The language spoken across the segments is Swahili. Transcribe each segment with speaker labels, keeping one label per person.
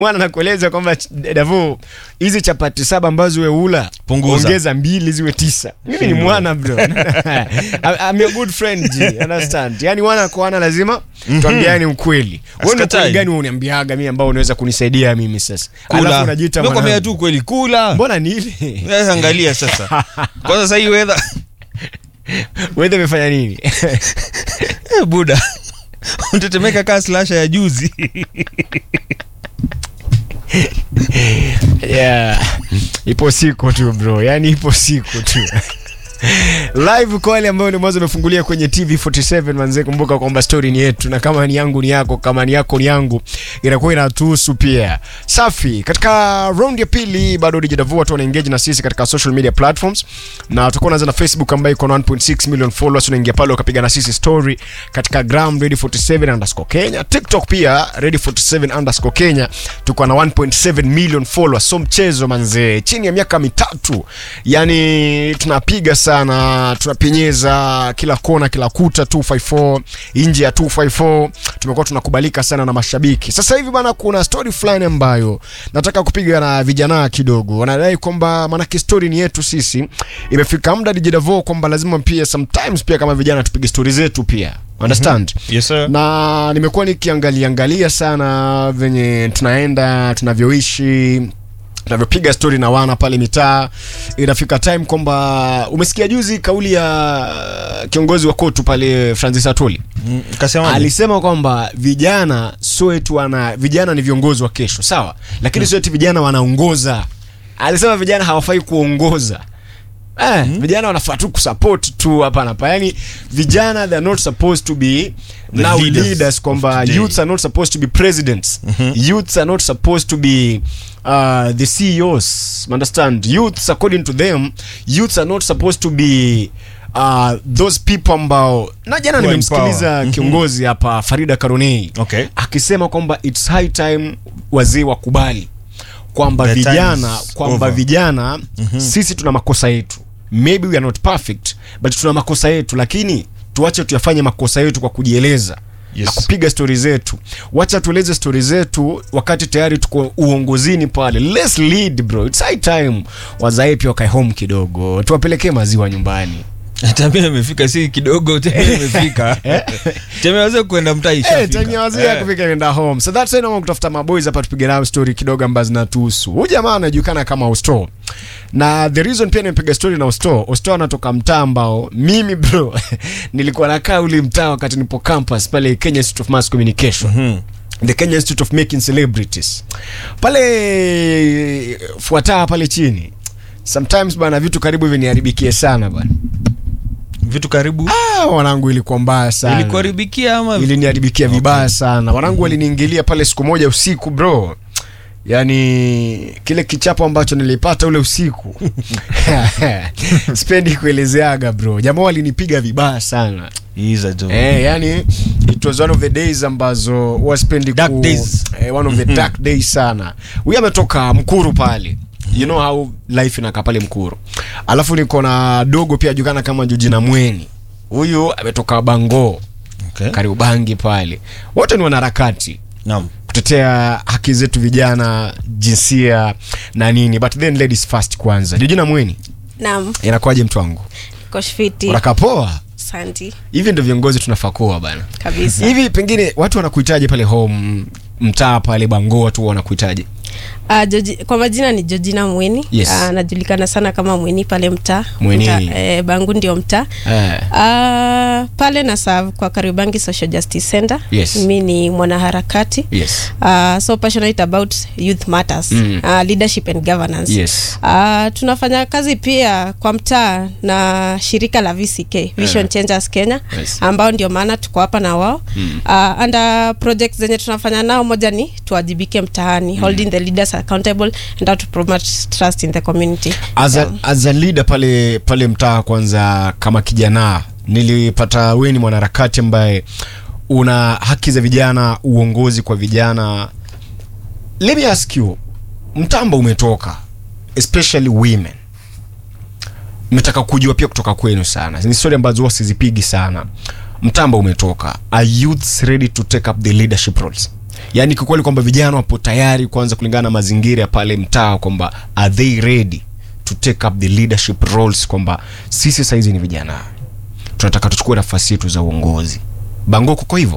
Speaker 1: mwana nakueleza kwamba Davo, hizi chapati saba ambazo we ula
Speaker 2: Punguza.
Speaker 1: ongeza mbili ziwe tisa. Mimi ni mwana bro. I'm your good friend G, understand? Yani wana kwa wana lazima tuambiane ukweli. Wewe ni
Speaker 2: Asikatai.
Speaker 1: ukweli gani uniambiaga mimi ambao unaweza kunisaidia mimi sasa? Alafu unajiita
Speaker 2: Nimekwambia
Speaker 1: mwanangu.
Speaker 2: tu kweli kula.
Speaker 1: Mbona nili?
Speaker 2: Sasa angalia sasa. Kwanza sasa hii weather
Speaker 1: Wewe umefanya nini?
Speaker 2: Eh, buda. Unatetemeka kaa slasha ya juzi.
Speaker 1: yeah. Ipo siku tu bro, yani ipo siku tu live kwa wale ambao ni mwanzo umefungulia kwenye TV 47 manze, kumbuka kwamba story ni yetu, na kama ni yangu ni yako, kama ni yako ni yangu, inakuwa inatuhusu pia. Safi, katika round ya pili bado DJ Davo watu wana engage na sisi katika social media platforms, na tutakuwa tunaanza na Facebook ambayo iko na 1.6 million followers. Unaingia pale ukapiga na sisi story katika gram ready 47 underscore Kenya, TikTok pia ready 47 underscore Kenya, tuko na 1.7 million followers. So mchezo manze, chini ya miaka mitatu, yani tunapiga sana, tunapenyeza kila kona, kila kuta 254 nje ya 254, tumekuwa tunakubalika sana na mashabiki. Sasa hivi bana, kuna story fulani ambayo nataka kupiga na vijana kidogo, wanadai kwamba maanake story ni yetu sisi, imefika muda DJ Davo kwamba lazima pia sometimes pia kama vijana tupige story zetu pia understand
Speaker 2: Yes sir.
Speaker 1: na nimekuwa nikiangalia angalia sana venye tunaenda tunavyoishi tunavyopiga stori na wana pale mitaa inafika time kwamba umesikia juzi kauli ya kiongozi wa kotu pale francis atoli
Speaker 2: Mm, Kasema
Speaker 1: alisema kwamba vijana sio eti wana vijana ni viongozi wa kesho sawa lakini sio eti vijana wanaongoza alisema vijana hawafai kuongoza Eh, vijana wanafaa tu kusupport tu hapa na pale. Yani vijana they are not supposed to be
Speaker 2: The
Speaker 1: now
Speaker 2: leaders
Speaker 1: leaders, kwamba
Speaker 2: of today.
Speaker 1: youths are not supposed to be presidents. Youths are not supposed to be uh, the CEOs. Understand? Youths according to them, youths are not supposed to be uh, those people ambao na jana
Speaker 2: Who
Speaker 1: nimemsikiliza
Speaker 2: empower.
Speaker 1: kiongozi hapa Farida Karonei
Speaker 2: Okay.
Speaker 1: akisema kwamba it's high time wazee wakubali kwamba
Speaker 2: The time
Speaker 1: vijana
Speaker 2: is
Speaker 1: kwamba
Speaker 2: over.
Speaker 1: vijana sisi tuna makosa yetu maybe we are not perfect but tuna makosa yetu lakini tuache tuyafanye makosa yetu kwa kujieleza
Speaker 2: Yes.
Speaker 1: na kupiga stori zetu wacha tueleze stori zetu wakati tayari tuko uongozini pale let's lead bro it's high time wazae pia wakae home kidogo tuwapelekee maziwa nyumbani
Speaker 2: Tamia imefika si kidogo Tamia imefika. Tamia waweza kwenda mtaa
Speaker 1: Eh,
Speaker 2: ishafika.
Speaker 1: time ya wazee ya
Speaker 2: Eh.
Speaker 1: kufika kwenda home. So that's why naomba kutafuta maboys hapa tupige nao story kidogo ambazo zinatuhusu. Huyu jamaa anajulikana kama Osto. Na the reason pia nimepiga story na Osto, Osto anatoka mtaa ambao mimi bro nilikuwa nakaa ule mtaa wakati nipo campus pale Kenya Institute of Mass Communication.
Speaker 2: Mhm.
Speaker 1: The Kenya Institute of Making Celebrities. Pale fuataa pale chini. Sometimes bana vitu karibu viniharibikie sana bana.
Speaker 2: Vitu karibu
Speaker 1: Ah, wanangu ilikuwa mbaya sana.
Speaker 2: ilikuharibikia ama
Speaker 1: iliniharibikia vibaya sana wanangu waliniingilia pale siku moja usiku bro yaani kile kichapo ambacho nilipata ule usiku spendi kuelezeaga bro jamaa walinipiga vibaya sana
Speaker 2: Iza tu.
Speaker 1: Eh, yani it was one of the days ambazo huwa spendi
Speaker 2: Dark days.
Speaker 1: eh, one of the dark days sana huyu ametoka mkuru pale you know how life inakaa pale mkuru alafu niko na dogo pia ajulikana kama jujina mweni huyu ametoka bango
Speaker 2: Okay.
Speaker 1: Kariobangi pale, wote ni wanaharakati
Speaker 2: Naam.
Speaker 1: kutetea haki zetu vijana, jinsia na nini, but then ladies first kwanza. Jojina Mweni,
Speaker 3: Naam,
Speaker 1: inakuwaje mtu wangu?
Speaker 3: koshfiti.
Speaker 1: Unakaa poa?
Speaker 3: Asante
Speaker 1: Hivi ndio viongozi tunafaa kuwa bana.
Speaker 3: kabisa.
Speaker 1: Hivi pengine watu wanakuitaje pale home mtaa pale Bango, watu wanakuitaje?
Speaker 3: Uh, Joji, kwa majina ni Georgina Mweni.
Speaker 1: Yes.
Speaker 3: Ah, najulikana sana kama Mweni pale mtaa.
Speaker 1: Mweni.
Speaker 3: Mtaa, eh, Bangu ndio mtaa.
Speaker 1: Eh.
Speaker 3: Ah, pale na serve kwa Kariobangi Social Justice Center.
Speaker 1: Yes.
Speaker 3: Mi ni mwanaharakati.
Speaker 1: Yes.
Speaker 3: Uh, so passionate about youth matters
Speaker 1: Mm.
Speaker 3: uh, leadership and governance
Speaker 1: Yes.
Speaker 3: Uh, tunafanya kazi pia kwa mtaa na shirika la VCK Vision Changers Kenya
Speaker 1: Yes.
Speaker 3: ambao ndio maana tuko hapa na wao mm. uh, and project zenye tunafanya nao moja ni tuwajibike mtaani holding the leaders accountable and how to promote trust in the community
Speaker 1: As a,
Speaker 3: Yeah.
Speaker 1: as a leader pale pale mtaa kwanza, kama kijana nilipata wewe ni mwanaharakati ambaye una haki za vijana, uongozi kwa vijana. Let me ask you, mtambo umetoka especially women, metaka kujua pia kutoka kwenu sana, ni story ambazo huwa sizipigi sana. Mtambo umetoka, are youths ready to take up the leadership roles? yaani kikweli kwamba vijana wapo tayari kwanza kulingana na mazingira ya pale mtaa kwamba are they ready to take up the leadership roles kwamba sisi sahizi ni vijana tunataka tuchukue nafasi yetu za uongozi bango kuko hivyo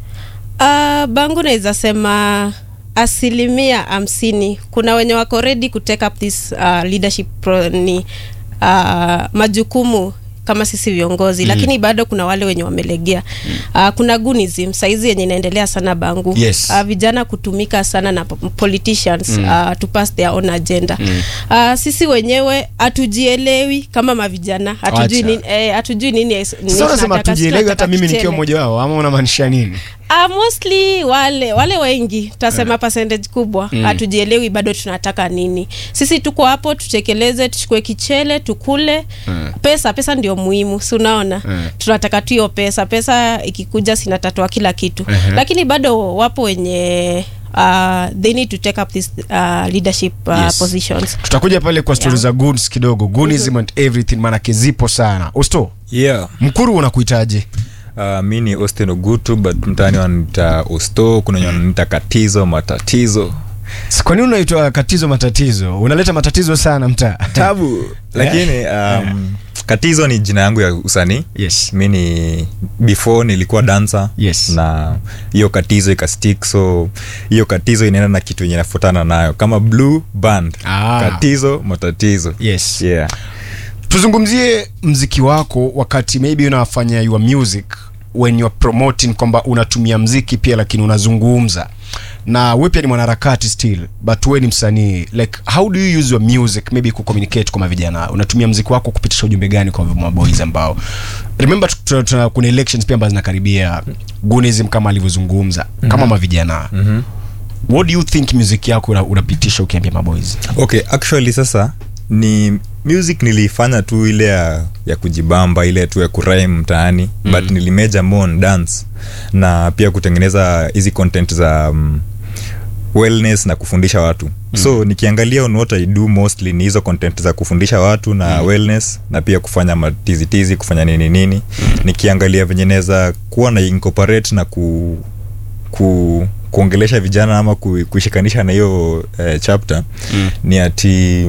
Speaker 3: Uh, bangu naweza sema asilimia hamsini kuna wenye wako ready ku take up this uh, leadership pro, ni uh, majukumu kama sisi viongozi mm. lakini bado kuna wale wenye wamelegea mm. uh, kuna gunism saizi yenye inaendelea sana bangu
Speaker 1: Yes.
Speaker 3: uh, vijana kutumika sana na po- politicians mm. uh, to pass their own agenda mm. uh, sisi wenyewe hatujielewi kama mavijana hatujui
Speaker 1: Acha.
Speaker 3: nini, eh, hatujui nini es- nini
Speaker 1: sasa unasema
Speaker 3: tunataka, sisi
Speaker 1: tujielewi hata
Speaker 3: tunataka
Speaker 1: mimi nikiwa
Speaker 3: kichele.
Speaker 1: mmoja wao ama unamaanisha nini
Speaker 3: Uh, mostly wale wale wengi tasema percentage kubwa hatujielewi bado tunataka nini sisi tuko hapo tutekeleze tuchukue kichele tukule pesa pesa ndio muhimu si unaona tunataka tu hiyo pesa pesa ikikuja sinatatua kila kitu lakini bado wapo wenye uh, they need to take up this uh, leadership uh,
Speaker 1: Yes.
Speaker 3: positions
Speaker 1: tutakuja pale kwa stori
Speaker 3: Yeah.
Speaker 1: za goods kidogo goonism and everything maanake zipo sana usto
Speaker 2: yeah
Speaker 1: mkuru unakuitaje
Speaker 2: Uh, mi ni austin ogutu but mtaani wanita usto kuna wenye wananiita katizo matatizo
Speaker 1: S- kwa nini unaitwa katizo matatizo unaleta matatizo sana mtaa
Speaker 2: tabu lakini um, katizo ni jina yangu ya usanii
Speaker 1: yes
Speaker 2: mi ni before nilikuwa dancer
Speaker 1: Yes.
Speaker 2: na hiyo katizo ikastik so hiyo katizo inaenda na kitu yenye nafuatana nayo kama blue band
Speaker 1: Ah.
Speaker 2: katizo matatizo
Speaker 1: yes
Speaker 2: yeah.
Speaker 1: tuzungumzie mziki wako wakati maybe unafanya your music when you're promoting kwamba unatumia mziki pia lakini unazungumza na we pia ni mwanaharakati still but we ni msanii like how do you use your music maybe kucommunicate kwa mavijana unatumia mziki wako kupitisha ujumbe gani kwa maboys ambao remember tu- tu- tu- kuna elections pia ambazo zinakaribia gunism kama alivyozungumza kama mavijana
Speaker 2: mm-hmm.
Speaker 1: what do you think music yako una- unapitisha ukiambia maboys
Speaker 2: okay actually sasa ni music nilifanya tu ile ya, ya kujibamba ile tu ya kurime mtaani mm. but nilimeja more on dance na pia kutengeneza hizi content za um, wellness na kufundisha watu mm. so nikiangalia on what i do mostly ni hizo content za kufundisha watu na mm. wellness na pia kufanya matizitizi kufanya nini nini mm. nikiangalia venye naweza kuwa na incorporate na ku, ku kuongelesha vijana ama ku, kuishikanisha na hiyo eh, chapter mm. ni ati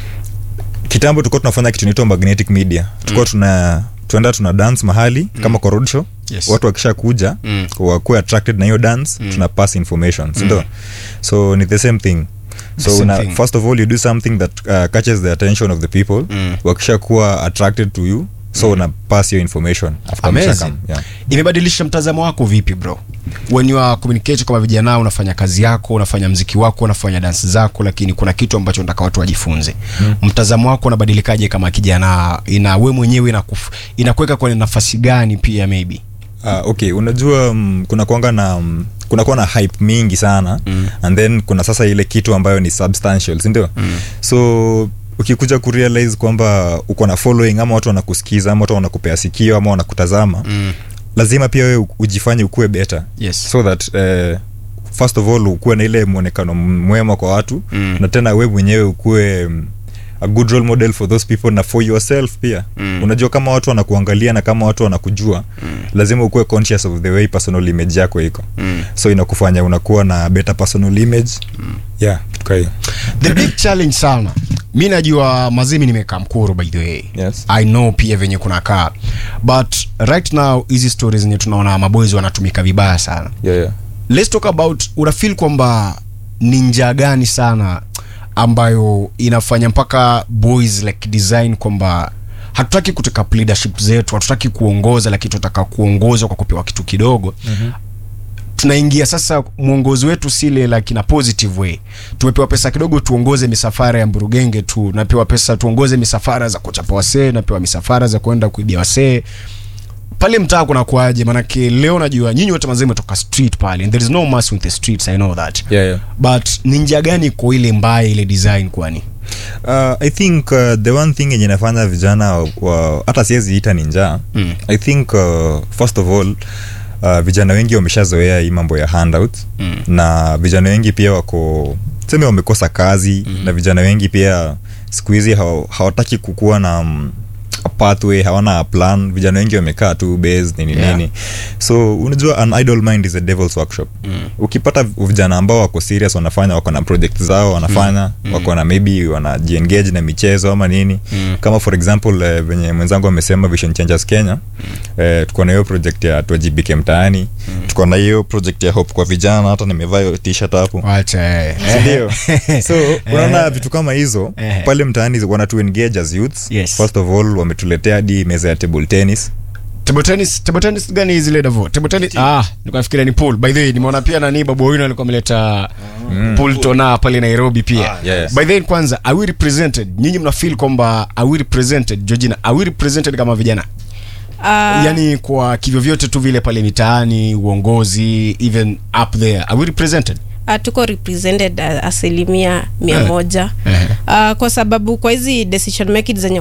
Speaker 2: kitambo tulikuwa tunafanya kitu inaitwa magnetic media tulikuwa tuna tuenda tuna dance mahali mm. kama kwa road show
Speaker 1: Yes.
Speaker 2: watu wakisha kuja
Speaker 1: Mm.
Speaker 2: wakuwe attracted na hiyo dance tuna pass information sindo so ni the same thing
Speaker 1: The
Speaker 2: so
Speaker 1: same
Speaker 2: una,
Speaker 1: thing.
Speaker 2: first of all you do something that uh, catches the attention of the people
Speaker 1: Mm.
Speaker 2: wakisha kuwa attracted to you so una pass hiyo information after
Speaker 1: Amazing.
Speaker 2: mshakam, yeah.
Speaker 1: imebadilisha mtazamo wako vipi bro when you are communicating kama vijana unafanya kazi yako unafanya mziki wako unafanya dansi zako lakini kuna kitu ambacho nataka watu wajifunze hmm. mtazamo wako unabadilikaje kama kijana ina we mwenyewe inakuf- inakuweka kwenye nafasi gani pia maybe
Speaker 2: Uh, okay unajua um, kuna kuanga na um, kuna kuwa na hype mingi sana mm. and then kuna sasa ile kitu ambayo ni substantial sindio mm. so ukikuja kurealize kwamba uko na following ama watu wanakusikiza ama watu wanakupea sikio ama wanakutazama mm. lazima pia wewe ujifanye ukuwe better
Speaker 1: Yes.
Speaker 2: so that uh, first of all ukuwe na ile mwonekano mwema kwa watu
Speaker 1: Mm.
Speaker 2: na tena we mwenyewe ukuwe um, a good role model for those people na for yourself pia mm. unajua kama watu wanakuangalia na kama watu wanakujua mm. lazima ukuwe conscious of the way personal image yako iko mm. so inakufanya unakuwa na better personal image mm. yeah kitu kaa hiyo
Speaker 1: the big challenge sana mi najua mazimi nimekaa mkuru by the way
Speaker 2: Yes.
Speaker 1: i know pia venye kunakaa but right now hizi stories zenye tunaona maboys wanatumika vibaya sana
Speaker 2: yeah, yeah.
Speaker 1: let's talk about unafil kwamba ni njaa gani sana ambayo inafanya mpaka boys like design kwamba hatutaki kuteka leadership zetu hatutaki kuongoza lakini tunataka kuongozwa kwa kupewa kitu kidogo mm-hmm tunaingia sasa mwongozi wetu sile like in a positive way tumepewa pesa kidogo tuongoze misafara ya mburugenge tu napewa pesa tuongoze misafara za kuchapa wasee napewa misafara za kwenda kuibia wasee pale mtaa kuna kuaje manake leo najua nyinyi wote mazee metoka street pale and there is no mercy with the streets i know that
Speaker 2: Yeah, yeah.
Speaker 1: but ni njia gani kwa ile mbaya ile design kwani
Speaker 2: Uh, i think uh, the one thing yenye nafanya vijana wa- wa- hata siwezi ita ni njaa
Speaker 1: Mm.
Speaker 2: i think uh, first of all uh, vijana wengi wameshazoea hii mambo ya handout
Speaker 1: Mm.
Speaker 2: na vijana wengi pia wako seme wamekosa kazi mm. na vijana wengi pia siku hizi hawa- hawataki kukuwa na um, a pathway hawana plan vijana wengi wamekaa tu base nini
Speaker 1: Yeah.
Speaker 2: nini so unajua an idle mind is a devil's workshop mm. ukipata vijana ambao wako serious wanafanya wako na project zao wanafanya mm. wako na maybe wanajiengage na michezo ama nini mm. kama for example eh, venye mwenzangu amesema vision changers kenya mm. eh, tuko na hiyo project ya tuajibike mtaani mm. tuko na hiyo project ya hope kwa vijana hata nimevaa hiyo t-shirt hapo
Speaker 1: wacha eh.
Speaker 2: sindio so unaona vitu kama hizo
Speaker 1: Eh.
Speaker 2: pale mtaani wanatu engage as youths
Speaker 1: Yes.
Speaker 2: first of all wametuletea hadi meza ya table tennis
Speaker 1: table tennis table tennis gani zile davo table tennis ah nilikuwa nafikiria ni pool by the way nimeona pia nani babu wino alikuwa ameleta pool tona pale Nairobi pia
Speaker 2: yes.
Speaker 1: by the way kwanza are we represented nyinyi mna feel kwamba are we represented Georgina are we represented kama vijana
Speaker 3: Ah,
Speaker 1: yani kwa kivyo vyote tu vile pale mitaani uongozi even up there are we represented
Speaker 3: ah, tuko represented ah, asilimia mia
Speaker 1: Eh.
Speaker 3: moja
Speaker 1: Eh.
Speaker 3: Ah, kwa sababu kwa hizi decision making zenye